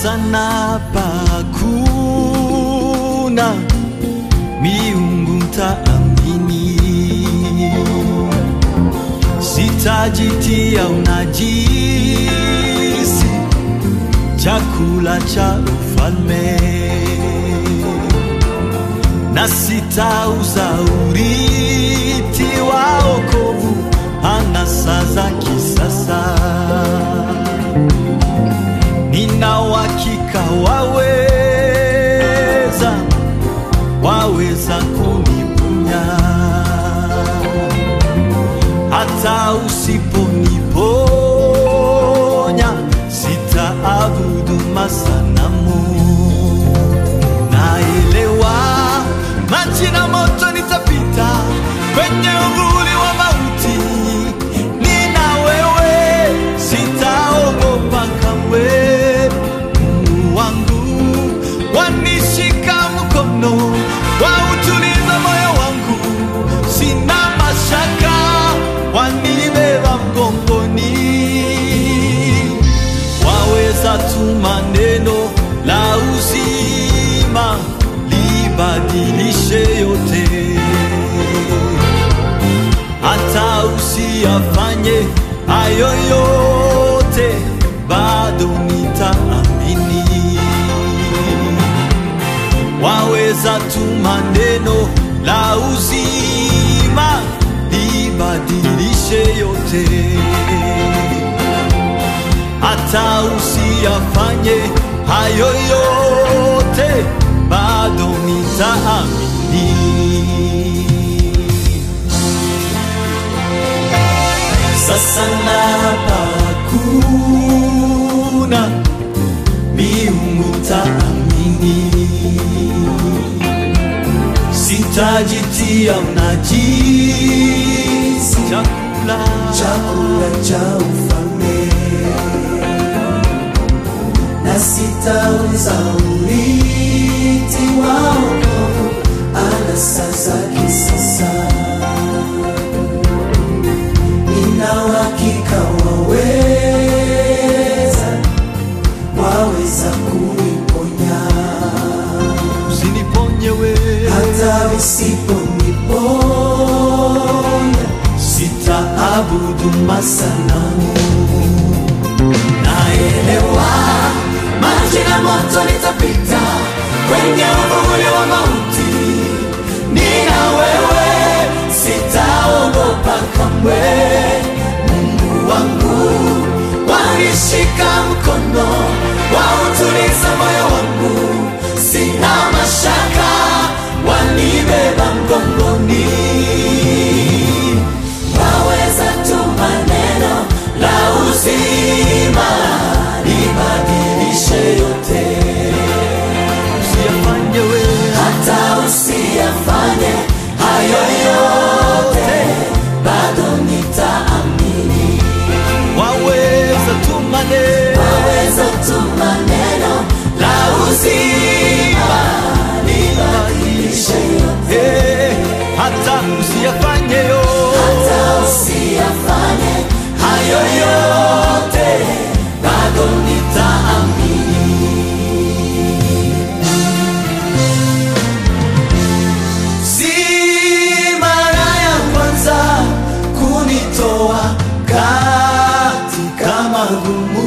sasa napakuna miungu mtaamini, sitajitia unajisi chakula cha ufalme na sitauza urithi wa wokovu anasa za kisasa. Nina uhakika waweza, waweza kuniponya hata usiponiponya, sitaabudu masanamu. Naelewa maji na moto nitapita kwenye uvuli wa mauti, nina wewe, sitaogopa kamwe. Mungu wangu wanishika mkono, wautuliza moyo wangu, sina mashaka, wanibeba mgongoni waweza tuma neno la uzima libadilishe yote, hata usiyafanye hayo yote, bado nitaamini. Waweza tuma neno la uzima libadilishe yote hata usiyafanye hayo yote, bado nitaamini. Sasa napakuna miungu taamini, sitajitia unajisi chakula chakula cha ufalme na sitauza urithi wa wokovu anasa za kisasa. Nina uhakika waweza, waweza kuniponya usiniponye wewe hata usiponiponya, sitaabudu masanamu. naelewa maji na moto nitapita kwenye uvuli wa mauti, nina wewe, sitaogopa kamwe. Mungu wangu wanishika mkono, wautuliza moyo wangu, sina mashaka, wanibeba mgongoni waweza tuma neno la uzima libadilishe yote, Usiyafanye wewe hata usiyafanye hayo yote, bado nitaamini. waweza tuma neno Waweza tuma neno la uzima libadilishe yote, Eh, hata usiyafanye yo hata usiyafanye hayo yote, bado nitaamini. Si mara ya kwanza kunitoa katika magumu,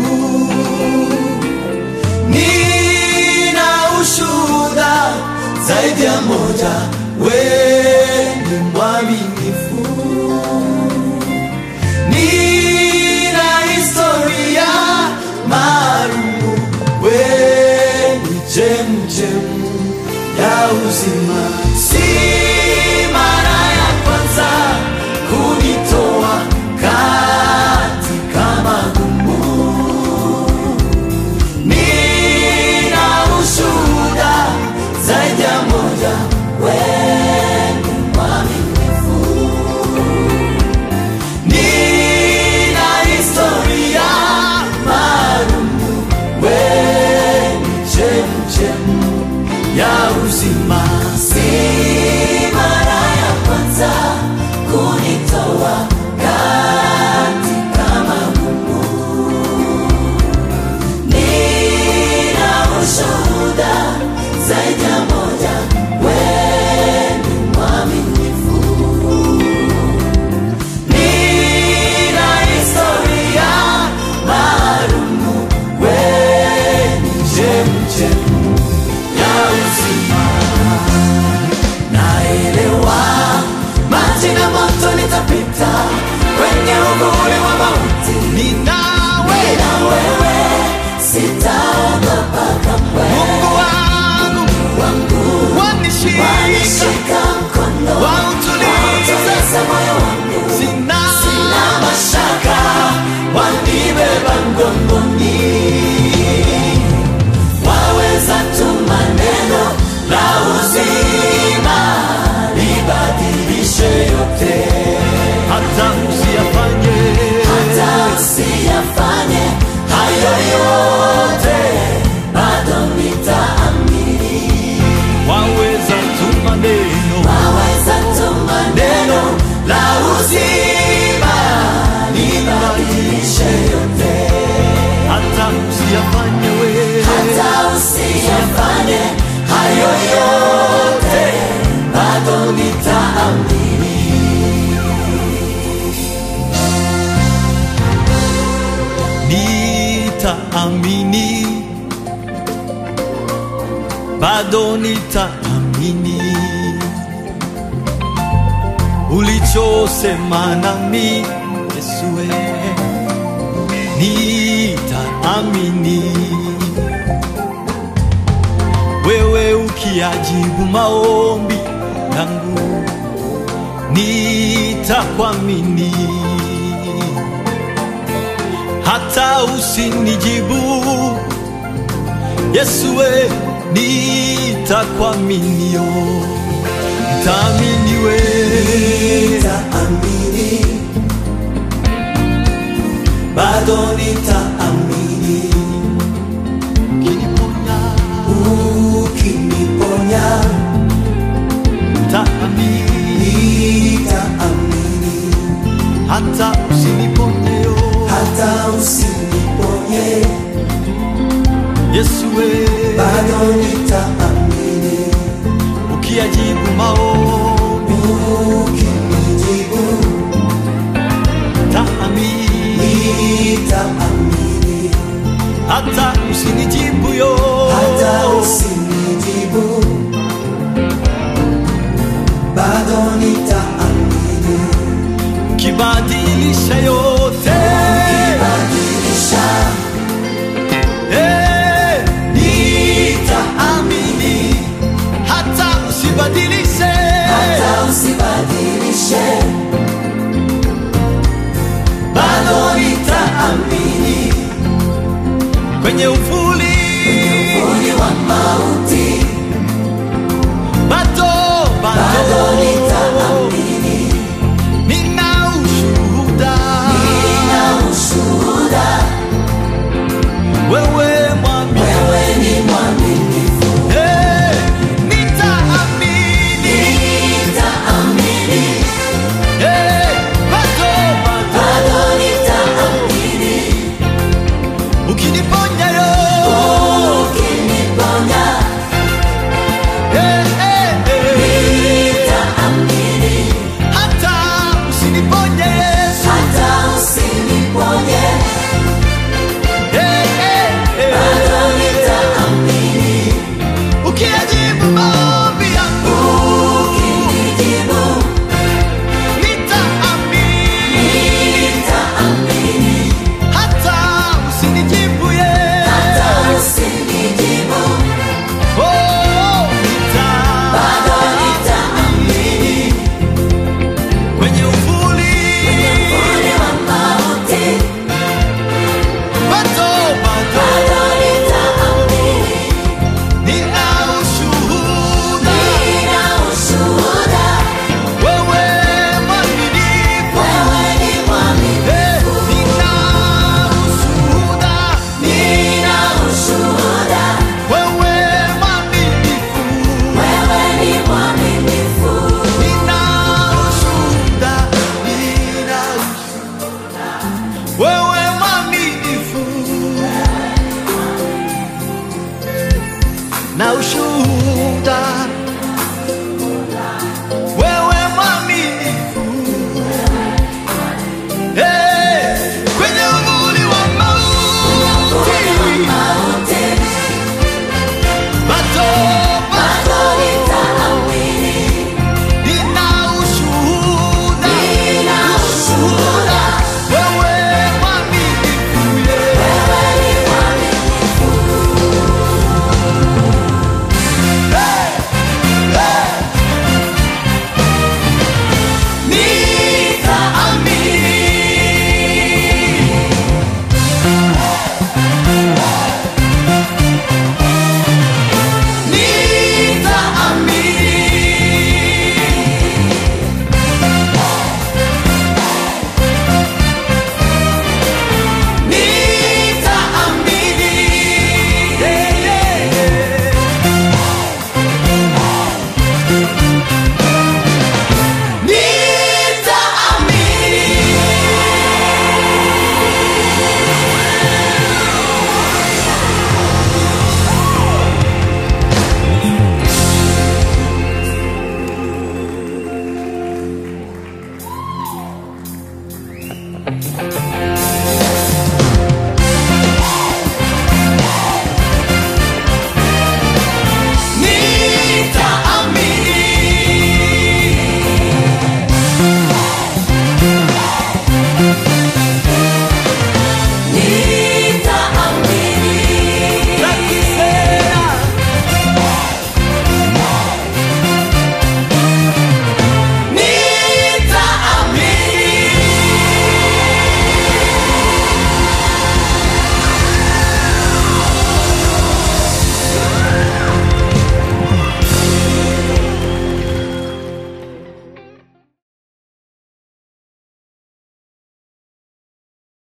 nina ushuhuda zaidi ya moja, wewe ni mwaminifu, nina historia Jaza moyo wangu, sina sina mashaka, wanibeba mgongoni. Waweza tuma neno la uzima libadilishe yote, hata usiyafanye hata usiyafanye hayo yote, bado nitaamini. waweza tuma neno Waweza tuma neno la uzima libadilishe yote, hata usiyafanye we hata usiyafanye hayo yote, bado nitaamini. nitaamini bado nitaamini ulichosema nami Yesue nitaamini wewe ukiajibu maombi yangu nitakwamini hata usinijibu Yesue nitakuaminio nitaamini we Nitaamini, bado nitaamini, ukiniponya ukiniponya nitaamini nitaamini, hata usiniponyeyo hata usiniponye, Yesue bado nitaamini, ukiajibu maombi ukinijibu nitaamini nitaamini, hata usinijibu yo hata usinijibu, bado nitaamini, kibadilisha yote badilisha Eh, nitaamini hata usibadilishe hata usibadilishe, bado nitaamini kwenye ufu